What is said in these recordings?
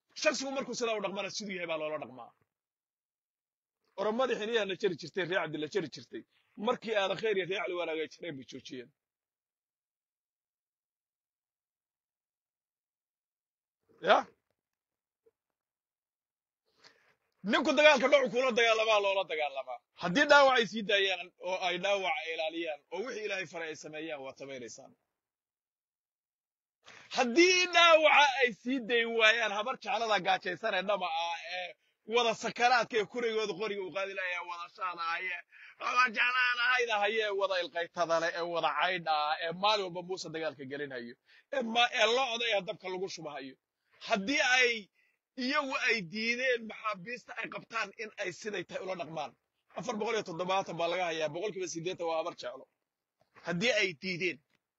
shaksigu markuu sidaa u dhaqmana siduu yahay baa loola dhaqmaa oromadii xiniyaha la jari jirtay ree cabdi la jari jirtay markii aadan khayr iyo ree cali wanaagay jireen bay joojiyeen ya ninku dagaalka dhocu kula dagaalamaa loola dagaalamaa haddii dhaawac ay sii daayaan oo ay dhaawaca ilaaliyaan oo wixii ilaahay faray ay sameeyaan waad samaynaysaan haddii dhaawaca ay sii dayi waayaan habar jeclada gaajaysan ee dhama ah ee wada sakaraadka ee kurigooda qoriga u qaadi lahayaa wada shaadahaye wada jeclaanahayda haye ee wada ilqaytada leh ee wada caydha ah ee maalin walba muuse dagaalka gelinhayo ee ma- ee lo-da ee dabka lagu shubahayo haddii ay iyagu ay diideen maxaabiista ay qabtaan in ay siday tahay ula dhaqmaan afar boqol iyo toddobaatan baa laga hayaa boqolkiiba siddeetan waa habar jeclo haddii ay diideen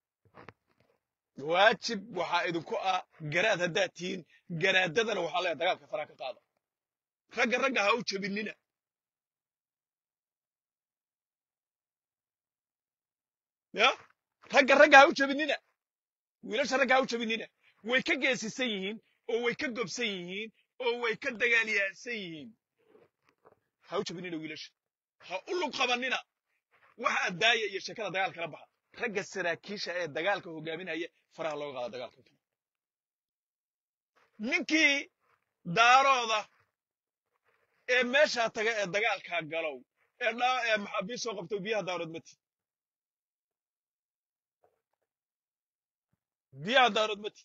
waajib waxaa idinku ah garaad haddaad tihiin garaadadana waxaa leeyahay dagaalka faraha ka qaada ragga ragga ha u jebinina ya ragga ragga ha u jebinina wiilasha ragga ha u jebinina way ka geesisan yihiin oo way ka gobsan yihiin oo way ka dagaalyaansan yihiin ha u jebinina wiilasha ha u lug qabanina waxa daaya iyo sheekada dagaal kala baxa ragga saraakiisha ee dagaalka hogaaminaya faraha looga qaada dagaalka ninkii daarooda ee meeshaa taga ee dagaalkaa galow ee dhaa ee maxaabiist soo qabto biyaha daarood mati biyaha daarood mati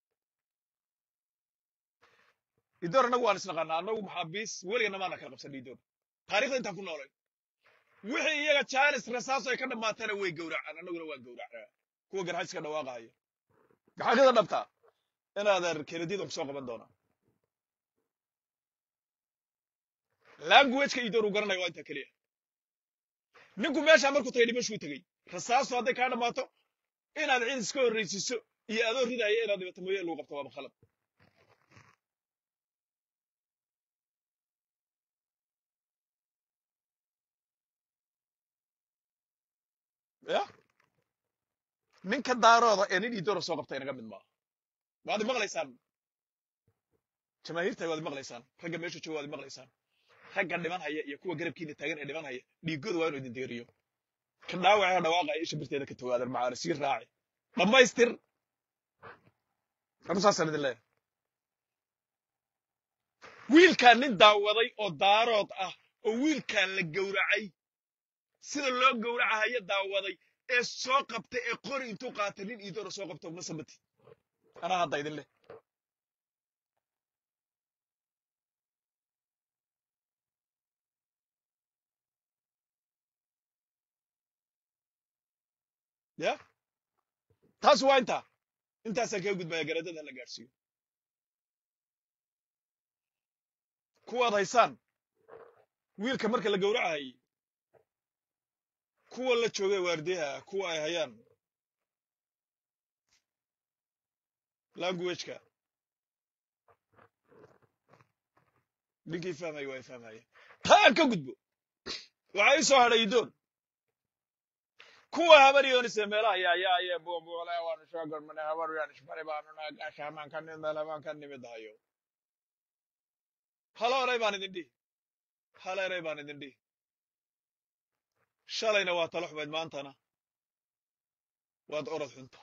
idoor annagu waan isnaqaanaa annagu maxaabiis weligana maana kala qabsan idoor taarikhda intaan ku noolay wixii iyaga jaanis rasaaso ay ka dhammaatana way gowracaan annaguna waan gowracnaa kuwa garxayska dhawaaqahaya gaxaqida dhabtaa inaadan kenedida ku soo qaban doonaa languageka idoor uu garanaya waa intaa keliya ninku meeshaa markuu tagay dhimashuu tegey rasaastu hadday kaa dhammaato inaad cid iska horraysiiso iyo adoo ridaya inaad dhibato mooye lagu qabto waaba khalad ya ninka daarooda ee nin idoora soo qabta inaga mid maaha waad maqlaysaan jamaahiirta waad maqlaysaan ragga meesha jooga waad maqlaysaan ragga dhiman haya iyo kuwa garabkiina taagan ee dhiman haya dhiigooda waa inuu idin deeriyo ka dhaawaca dhawaaqaya isha birteeda ka togaadan macaana sii raaci dhammaystir anu saasaan idin leeyahay wiilkaan nin daawaday oo daarood ah oo wiilkaan la gowracay sida loo gowracahaya daawaday ee soo qabtay ee qori intuu qaatay nin iidoora soo qabto ma samati anaa hadda idin leh ya taas waa intaa intaasaan kaga gudbaya garadada la gaadhsiiyo kuwaad haysaan wiilka marka la gowracahayay kuwa la joogay waardiyaha kuwa ay hayaan languageka ninkii fahmaya waa fahmaya taa aan ka gudbo waxaa ii soo hadhay idoon kuwa habaryoonise meelaha yaayaye buubuule waanu soo gormanay habaryaan isbari baanu nahay gaashaamaan ka nimid meelamaan ka nimid hayo halo eray baan idin dhihi hal eray baan idin dhihi shalayna waa talo xumayd maantana waad orod xunta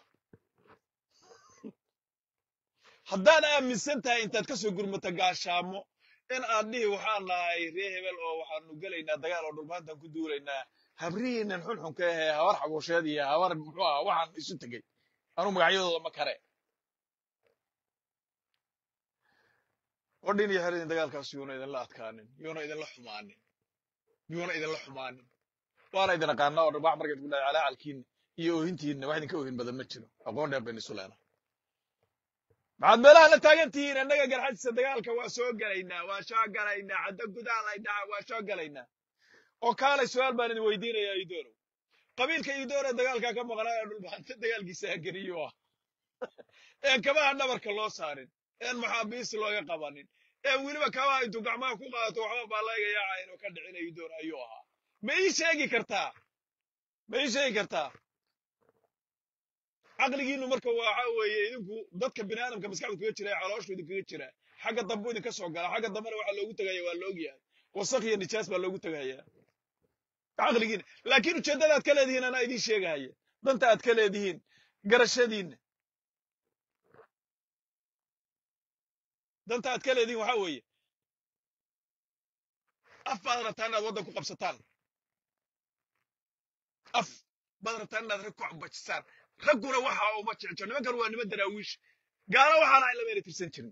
haddaad aaminsan tahay intaad ka soo gurmata gaashaamo in aad dhihi waxaan nahay ree hebel oo waxaanu gelaynaa dagaal oo dhulmaantaan ku duulaynaa habrihiinan xunxunka ahee habar xabuusheed iyo habar muxuu aha waxaan isu tegey anuu magacyadooda ma kare odhin iyo heridin dagaalkaas yuuna idinla adkaanin yuuna idinla xumaanin yuuna idinla xumaanin waana idin aqaanaa oo dharbaax markayd ku dhahay calaacalkiinna iyo oohintiinna wax idinka oohin badan ma jiro aqoon dheer baynu isu leenahay maxaad meelaha la taagan tihiin annaga garxadisa dagaalka waa soo gelaynaa waa soo gelaynaa cadda gudaal ay dhaca waa soo gelaynaa oo kaalay su-aal baan idin weydiinayaa idoorow qabiilka idoor ee dagaalkaa ka maqnaa ee dhulbaxanta dagaalkiisa hageliyo ah een kabaha dhabarka loo saarin een maxaabiis looga qabanin ee weliba kabaha intuu gacmaha ku qaato waxba baa laga yaaca inuu ka dhicina idoor ayuu ahaa ma ii sheegi kartaa ma ii sheegi kartaa caqligiinu marka waxa weeye idinku dadka bini aadamka maskaxdu kaga jira ee calooshu idinkaga jira xagga dambu idinka soo gala xagga dambena waxaa loogu tegaya waa la ogyahay wasaq iyo nijaas baa loogu tegaya caqligiina laakiin ujeeddada aad ka leedihiin anaa idiin sheegahaya danta aad ka leedihiin garashadiinna danta aad ka leedihiin waxaa weeye af baad rabtaan inaad waddan ku qabsataan af baad rabtaan inaad rag ku cabajisaan ragguna waxa uma jecjo nimankan waa niman daraawiish gaalo waxaana ay lamayna tirsan jirin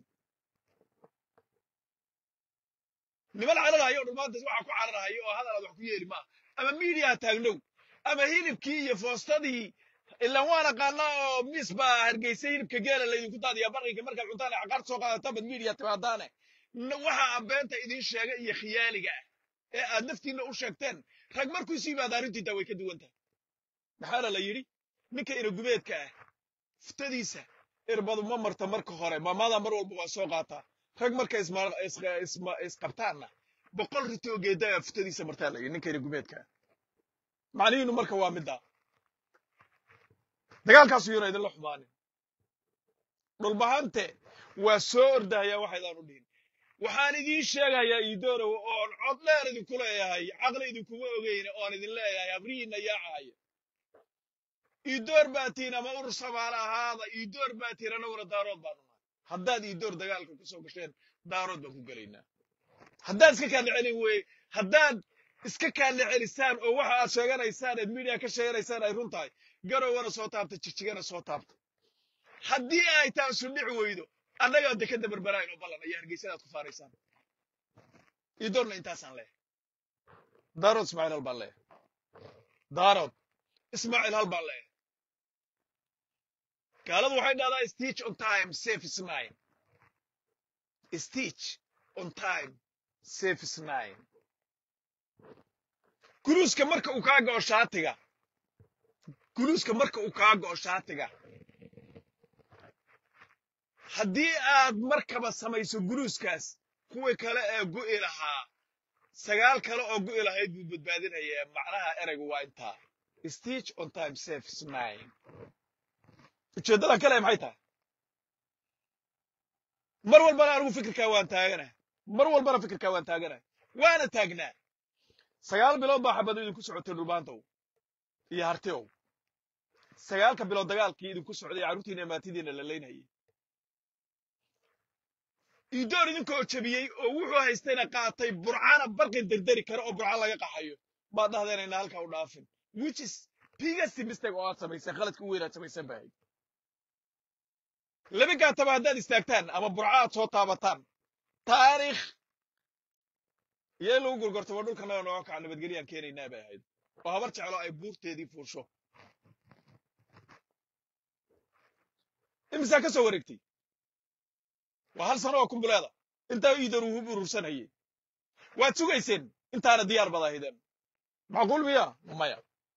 niman cararahayo o dhammaantaas waxaa ku cararahayo oo hadal aad wax ku yeeli maaha ama miidiyaa taagnow ama hilibkii iyo foostadii ilaan waan aqaanaa oo miis baa hargeysa hilibka geela laydinku daadiyaa barqinka markaad cuntaan caqaar soo qaadataan bad miidiya timaadaane waxa aan beenta idiin sheega iyo khiyaaliga ah ee aad naftiinna u sheegteen rag markuu isu yimaada arrintiitaa way ka duwan tahay maxaana la yidhi ninka inagubeedka ah fuftadiisa irbadu ma marta marka hore maamada mar walba waa soo qaataa rag marka isqabtaanna boqol riti oo geedaa fuftadiisa martaa la yidhi ninka inagubeedka ah macnihiinu marka waa middaa dagaalkaasu yana idinla xumaanin dhulbahante waa soo ordahaya waxaydaan u dhihin waxaan idiin sheegayaa iidoorow oon cod dheer idinku leeyahay caqli idinkuma ogeyne oon idin leeyahay abrihiinna yaacaya iidoor baa tihin ama urur samaale ahaada iidoor baa tihin annaguna daarood baanu nahay haddaad iidoor dagaalka ku soo gasheen daarood baan ku gelaynaa haddaad iska kaadla celin weye haddaad iska kaadla celisaan oo waxa aad sheeganaysaan eed miidiya ka sheeganaysaan ay run tahay garowgana soo taabta jijigana soo taabta haddii ay taasu dhici weydo annagaa dekadda berberayn oo ballan ayaa hargeysadaad ku faaraysaan iidoorna intaasaan leehay daarood ismaaciil hal baan leehay daarood ismaaciil hal baan leehay gaaladu waxay dhahdaa stitch on time safe is nine stitch on time safe is nine guluuska marka uu kaa go'o shaatiga guluuska marka uu kaa go'o shaatiga haddii aad markaba samayso guluuskaas kuwii kale ee gu'i lahaa sagaal kale oo gu'i lahayd buu badbaadinayaa macnaha ereygu waa intaa stitch on time safe is nine ujeeddadan kale maxay tahay mar walbana anigu fikirkaa waan taaganahay mar walbana fikirkaa waan taaganahay waana taagnaa sagaal bilood baa xabadu idinku socotay dhulbaantow iyo hartiow sagaalka bilood dagaalkii idinku socday carruurtiina amaatidiina la leynayay iidoor idinkoo jebiyey oo wuxuu haystayna qaatay burcana barqin derderi kara oo burca laga qaxayo baad dhahdeen ayna halkaa u dhaafin which is biggest mistake oo aad samayseen khaladka u weyn aad samaysan bahayd laba gaataba haddaad istaagtaan ama burca aad soo taabataan taariikh iyo in lagu gurgorto waa dhulkanaga nooga kaca nabadgelyaan keenaynaa bay ahayd oo habar jeclo ay buurteedii fuusho imisaa ka soo wareegtay waa hal sano oo kumbuleeda intaa iidan uu hub urursanayay waad sugayseen intaana diyaar bad ahaydeen macquul miya maya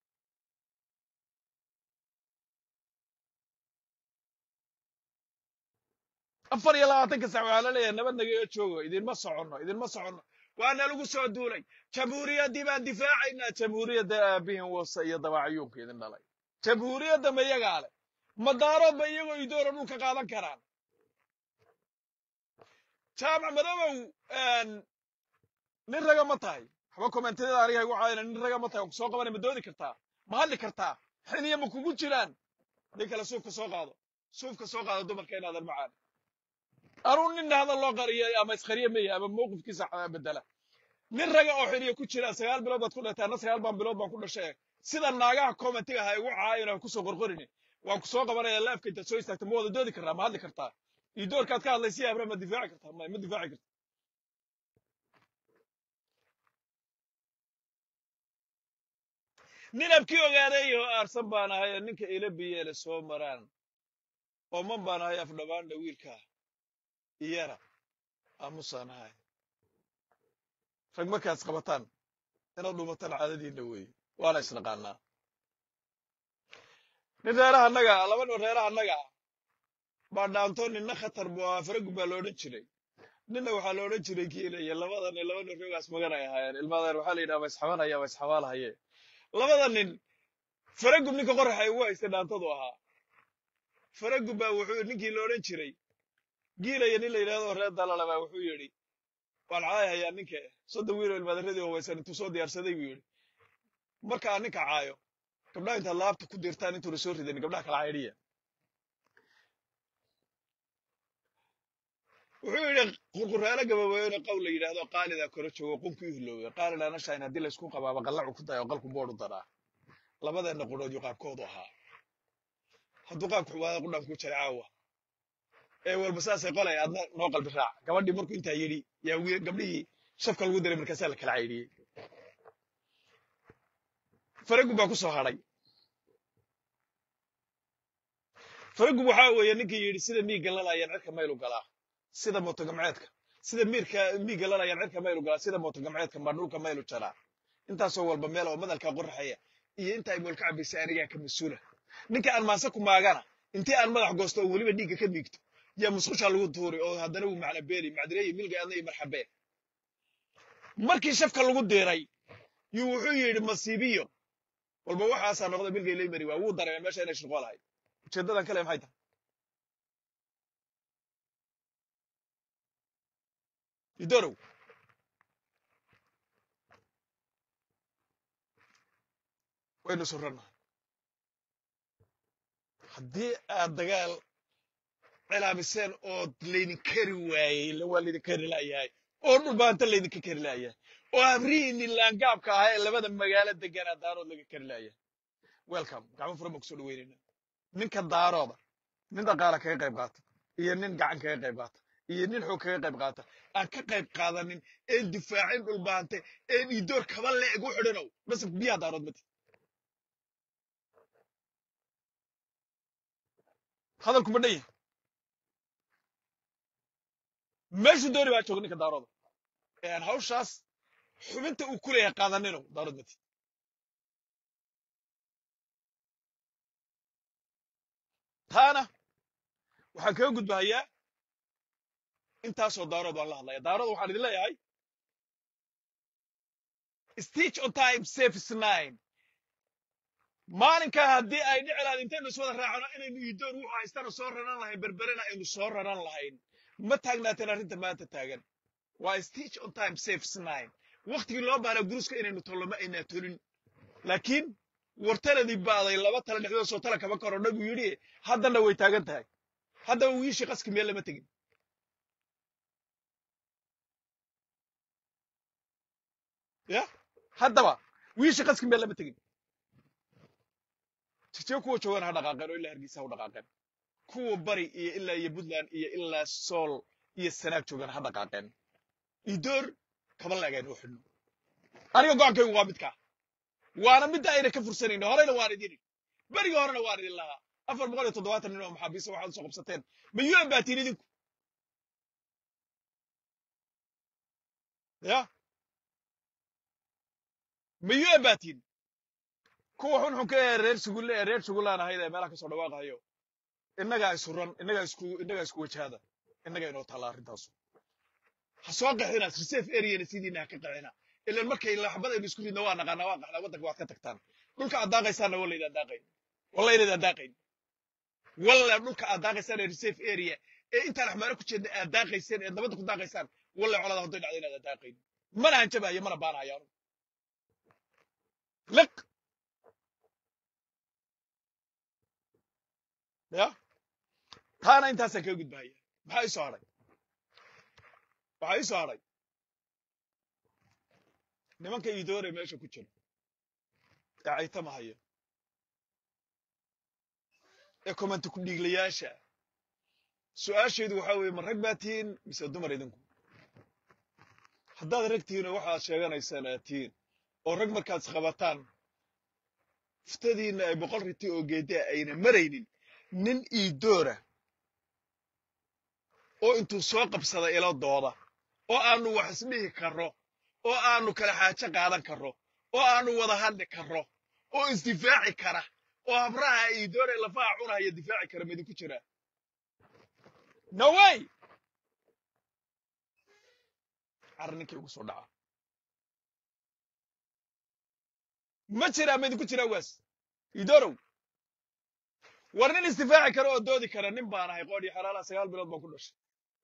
afar iyo labaatanka sac waxaa la leeyahay nabad nagaga joogo idinma soconno idinma soconno waana lagu soo duulay jamhuuriyaddii baan difaacaynaa jamhuuriyadda aabihin wasa iyo dabaacayuunka idin dhalay jamhuuriyadda ma iyagaa leh madaarood ba iyagoo idoora dhulka qaadan karaan jaamac madoobow nin raga ma tahay waxba kommentiyada aniga igu caayina nin raga ma tahay oo kusoo qabanay ma doodi kartaa ma hadli kartaa xiniya ma kugu jiraan nin kale suufka soo qaado suufka soo qaado dumarka inaadan macaan anuu nin hadal loo qariyo ama isqariye maya ama mowqifkiisa bedela nin raga oo xiniya ku jira sagaal bilood baad ku dhatay anna sagaal baan bilood baan ku dhashay sida naagaha commentiga ha igu caayin aan kusoo qorqorini waan ku soo qabanaya laafka intaad soo istaagta ma wada doodi kartaa ma hadli kartaa iyo doorkaad ka hadlaysa abra ma difaaci kartaa ma ma difaaci karta nin abkii ogaaday oo aarsan baan ahay oo ninka ila biyeele soo maraan ooman baan ahay afdhabaandha wiilka iyana aamusaan ahay rag markaad isqabataan inaad dhumataan caadadiinna weeye waana isnaqaanaa nin reeraha annaga laba nin reeraha annaga baa dhaanto ninna khatar buu ahaa faragu baa lo odhan jiray ninna waxaa lo odhan jiray kiilaya labada nin laba nin roogaas maganay ahaayeen ilmaadeen waxaa la yidhaha ma isxabanaya ma isxabaalahaye labada nin faragub ninka qoraxa ugu haystay dhaantadu ahaa faragub baa wuxuu ninkii la odhan jiray giilaya nin la yidhahdo reer dalalabaa wuxuu yidhi waan caayahayaa ninka soddon wiil oo ilmaadaradii hawaysan intuu soo diyaarsaday buu yidhi marka aan ninka caayo gabdhaha intaad laabta ku dirtaan intuuna soo ridanin gabdhaha kala caydhiya wuxuu yidhi qurquraalo gabaweene qowl la yidhaahdo qaalidaa kora joogo qunkii hilowga qaalidhaana shayn haddii laysku qabaaba qallacu ku dayo qalku boodh u daraa labadeenna qudhood yu qaabkoodu ahaa hadduu qaabku xumaada qudhaan ku jira caawa ee walba saasay qolay adna noo qalbi raac gabadhii markuu intaa yidhi yaa wiil gabdhihii shafka lagu diray markaasaa la kala caydhiyey faragub baa ku soo hadhay faragub waxaa weeye ninkii yidhi sida miigga lalayaan cirka maylu galaa sida mootogamceedka sida miirka miigga lalayaan cirka maylu galaa sida mootogamceedka maa dhulka maylu jaraa intaasoo walba meel oo madalkaa qorraxaya iyo inta ay moolka cabaysay anigaa ka mas-uula ninka aan maanse ku maagana intii aan madax goosto oo weliba dhiigga ka miigto yaa musqushaa lagu tuuri oo haddana wuu macna beeli macdireeye milga adna iyo marxabee markii shafka lagu diray yuu wuxuu yidhi masiibiyo walba waxaasaa noqda milgay lay mari waa wuu dareemay meesha inay shirqo lahayd ujeeddadan kale maxay tahay idorow waynu surrannahay haddii aad dagaal cilaamiseen oo laydin kari waayey ila waa laydin kari la'yahay oo dhulbaanta laydinka kari la'yahay oo abrihiinni laangaabka ahaa ee labada magaalo deganaa daarood laga kari la'yahay welcome gacmo furan baan kusoo dhaweynayna ninka daarooda nin dhaqaala kaga qayb qaata iyo nin gacan kaga qayb qaata iyo nin xoog kaga qayb qaata aan ka qayb qaadanin een difaacin dhulbaante een idoor kaba le'eg u xidhanow nasab biyaha daarood mati hadalku ma dhan yahay meeshuu dooni baa jooga ninka daarooda ee aan hawshaas xubinta uu ku leeyahay qaadaninow daarood mati taana waxaan kaga gudbahayaa intaasoo daarood waan la hadlaya daarood waxaan idin leeyahay stitch on time safe nine maalinkaa haddii ay dhici lahayd intaynu iswada raacno inaynu idoor wuxuu haystana soo raran lahayn berberena aynu soo raran lahayn ma taagnaateen arrinta maanta taagan waa stitch on time safe nine waktigii loo baanaa guruska inaynu tollo ma aynaa tolin laakiin wartaladii baaday laba tala dhexdood soo tala kama karo nabigu yidhi haddana way taagan tahay haddaba wiishii qaski meel lama tegin ya haddaba wiishii qaski meel lama tegin jirjee kuwa joogan ha dhaqaaqeen oo ilaa hargeysa ha u dhaqaaqeen kuwa bari iyo ilaa iyo puntland iyo ilaa sool iyo sanaag joogan ha dhaqaaqeen idoor kaba laagayn oo xidhno aniga go'aankaygu waa midkaa waana midda ayna ka fursanayno horeyna waan idin berigii horena waan idin lahaa afar boqol iyo toddobaatan nin oo maxaabiista waxaad usoo qabsateen ma un baa tiin idinku ya ma un baa tiin kuwa xunxunka ee reer sugulle ee reer sugulaan ahayd ee meelaha kasoo dhawaaqayo innagaa isuran innagaa isku innagaa isku wajahada innagaa inoo taalla arrintaasu ha soo qaxina reserve areana sidiina ha ka qaxina ilan markay laxbadaynu isku ridna waa naqaanaa waa qaxnaa waddanka waad ka tagtaan dhulka aad daaqaysaanna waa laydaan daaqayn walla inaydaan daaqayn walla dhulka aad daaqaysaan ee reserve area ee intaan axmaaro ku jeedna aad daaqayseen eed nabadda ku daaqaysaan walla colada hadday dhacda inaadaan daaqayn mana hanjabahayo mana baanahayo anu liq ya taana intaasaan kaga gudbahaya maxaa ii soo hadhay waxaa ii soo hadhay nimanka idoore meesha ku jira ee caytamahaya ee komanta ku dhiiglayaasha su-aasheedu waxaa weeye ma rag baa tihiin mise dumar idinku haddaad rag tihiin oo waxaad sheeganaysaan aad tihiin oo rag markaad isqabataan fuftadiinna ay boqol riti oo geedaa ayna maraynin nin iidoora oo intuu soo qabsada ilo dooda oo aanu wax isdhihi karro oo aanu kala xaajo qaadan karro oo aanu wada hadli karro oo isdifaaci kara oo habraha iidoora ee lafaha cunahaya difaaci kara midinku jira no way car ninkii ugu soo dhaca ma jiraa ma idinku jiraa waas iidorow war nin isdifaaci kara oo doodi kara nin baan ahay qoodhii xalaalaha sagaal bilood baan ku dhashay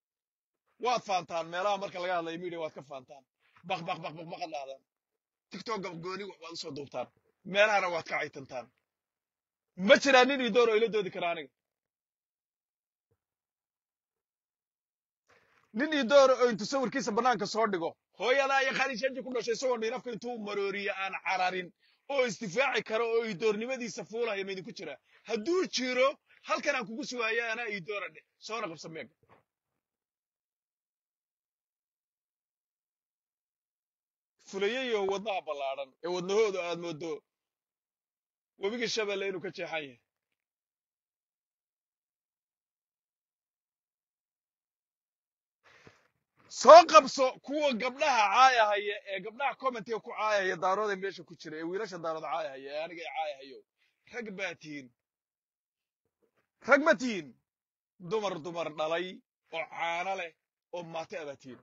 waad faantaan meelaha marka laga hadlayo media waad ka faantaan baq baq baq baq baqad dhahdaan tiktok gooni waad usoo duubtaan meelahana waad ka caytantaan ma jiraan nin ii door oo ila doodi kara aniga nin ii door oo intuu sawirkiisa bannaanka soo dhigo hooyadaa iyo khaliishaji ku dhashay isagoo dhiinafka intuu marooriye aan cararin oo isdifaaci karo oo ii doornimadiisa fuulaya ma idinku jiraa hadduu jiro halkan aan kugu sugaayo anaa ii doora dheh soona qabsa meega fulayayo wadnaha ballaadhan ee wadnahoodu aad moodo webiga shabeelle inuu ka jeexan yahay soo qabso kuwa gabdhaha caayahaya ee gabdhaha commentiga ku caayahaya daarooda meesha ku jira ee wiilasha daarooda caayahaya ee aniga i caayahayo rag baa tihiin rag ma tihiin dumar dumar dhalay oo caano leh oo maate abaa tihiin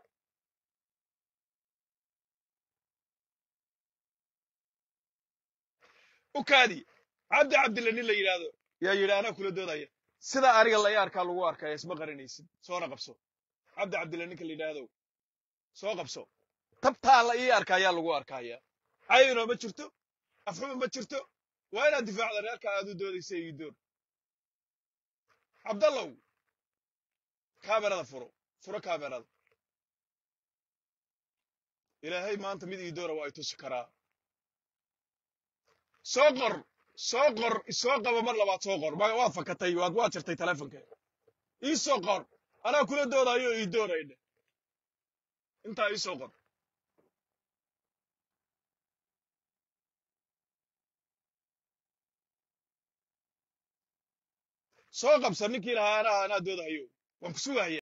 ukaadi cabdi cabdille nin la yidhaahdo yaa yidhi anaa kula doodaya sida aniga lay arkaa lagu arkaya isma qarinaysid soona qabso cabdi cabdille ninka la yidhaahdo soo qabso tabtaa la ii arka ayaa lagu arkaya cayno ma jirto afxuma ma jirto waa inaad difaacda reerka aad u doodaysa ii door cabdallow kaamerada furo furo kaamerada ilaahay maanta mid ii doora waa i tusi karaa soo qor soo qor isoo qaba mar labaad soo qor ma- waad fakatay waad waad jirtay telefonka ii soo qor anaa kula doodayo ii doorayne intaa ii soo qor soo qabsa ninkii lahaa anaa anaa doodahayo waan ku sugahaya